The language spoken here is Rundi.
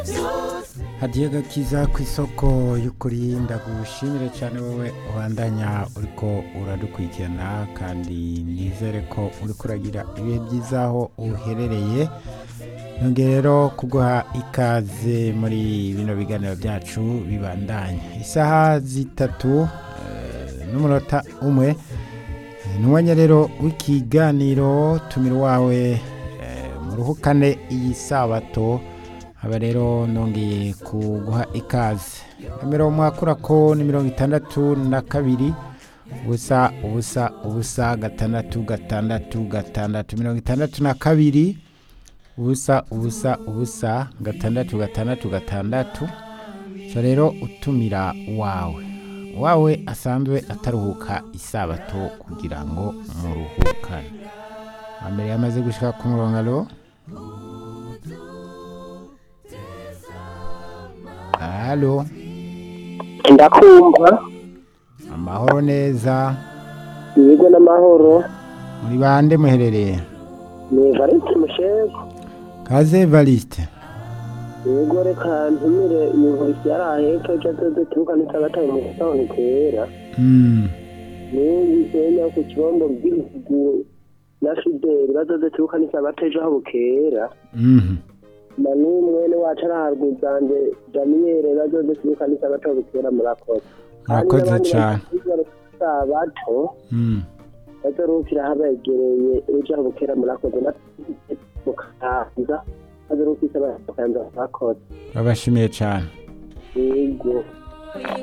hadiye gakiza ku isoko y'ukuri ndagushimire cyane wowe ubandanya uriko uradukurikirana kandi nizere ko uriko uragira ibihe byiza aho uherereye nongeye rero kuguha ikaze muri bino biganiro byacu bibandanya isaha zitatu eh, n'umunota umwe ni umwanya rero w'ikiganiro tumira wawe eh, muruhukane iyi sabato aba rero nongeye kuguha ikaze nomero mwakura ko ni mirongo itandatu na kabiri ubusa ubusa ubusa gatandatu gatandatu gatandatu mirongo itandatu na kabiri ubusa ubusa ubusa gatandatu gatandatu gatandatu so rero utumira wawe wawe asanzwe ataruhuka isabato kugira ngo muruhukane mbere yamaze gushika ku murongo alo halo ndakumva amahoro neza yego n'amahoro muri bande muherereye ni valisi mushego kaze evariste yego reka ntumire yumvise yari aheka ejo azoze turuka n'itagataye mu gisahani kera Mm, n'ubu senya ku kibombo bw'ibihugu na fideli bazoze turuka n'itagataye ejo aho bukera mhm. na n'umwene wacu ari haruguzanje daniyeli bazoze turuka n'itagataye bukera murakoze murakoze cyane sabato Mm, bazorukira habegereye ejo aho bukera murakoze na mukaza bazorukisa bakayanza murakoze babashimiye cyane yego